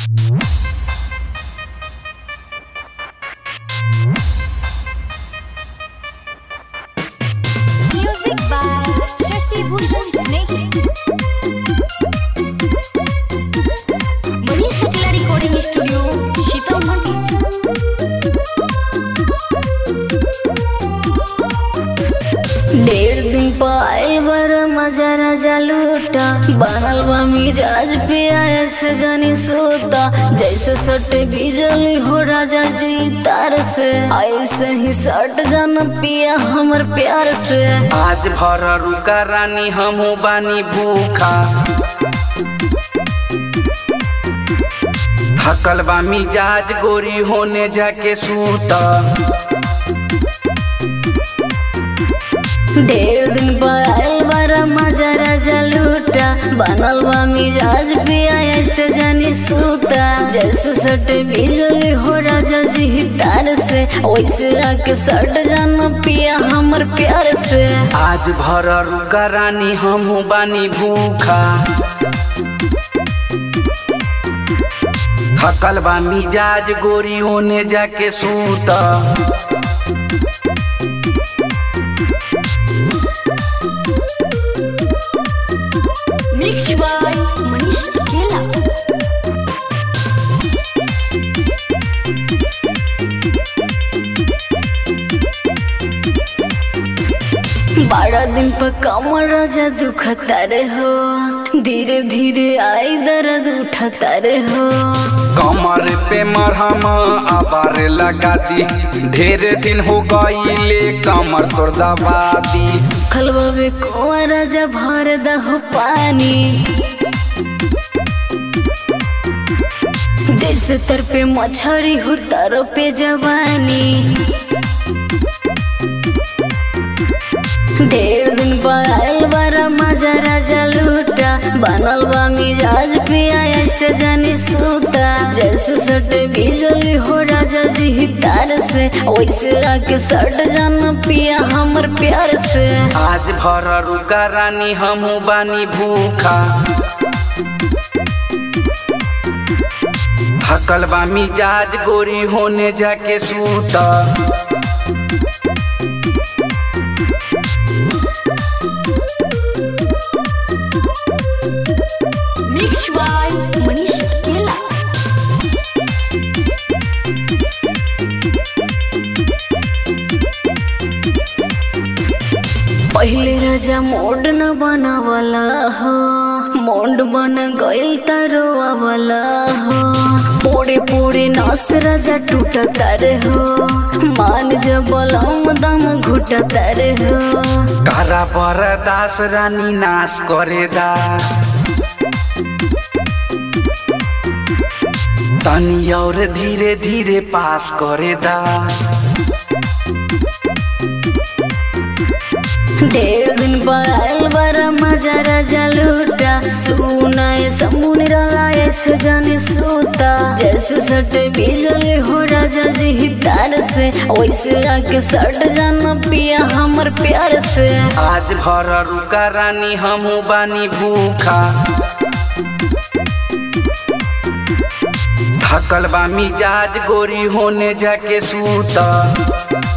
Music by Shashi Bhushan Snake. Manish Shukla Recording Studio, Sitamarhi. डेढ़ दिन पाए बर मजा राजा लूटा बनल बा मिजाज पे ऐसे जानी सोता जैसे सटे बिजली हो राजा जी तार से ऐसे ही सट जान पिया हमर प्यार से आज भर रुका रानी हमहू बानी भूखा थकल बा मिजाज गोरी होने जाके सूता डेढ़ दिन पाए बर मजा राजा लूटा बनल बा मिजाज पे ऐसे जानी सूता जैसे सटे बिजली हो राजा जी तार से वैसे आके सट जान पिया हमर प्यार से आज भर रुका रानी हमहू बानी भूखा थकल बा मिजाज गोरी होने जाके सूता Mixed by Manish Kela. बारह दिन पर कमर राजा दुखता रे हो धीरे धीरे आई दर्द उठता रे हो कमर पे मरहम आबार लगा दी ढेर दिन हो गईले कमर तोड़ दबा दी खलवा में कुआं राजा भर दहो पानी जैसे तर पे मछरी हो तर पे जवानी डेढ़ दिन पायल बारा मजा राजा लूटा बनल बा मिजाज पिया ऐसे जानी सूता जैसे सटे बिजली हो राजा जी तार से वैसे आके सट जान पिया हमर प्यार से आज भर रुका रानी हमहू बानी भूखा थकल बा मिजाज गोरी होने जाके सूता Mixed by Manish Kela. पहले राजा मोड न बनावला हो मोड बन गइल तरोवा वाला हो पोड़े पोड़े नस राजा टूटता रे हो मान जबलम दम घुटता रे हो कारा बरदास रानी नाश करे दा तनी और धीरे धीरे पास करे दा डेढ़ दिन पायल बड़ा मजा राजा लूटा सुनाए समुन रला ऐसे जाने सूता जैसे सटे बिजली हो राजा जी तार से वैसे आके सट जाना पिया हमर प्यार से आज भर रुका रानी हमहू बानी भूखा थकल बा मिजाज गोरी होने जाके सूता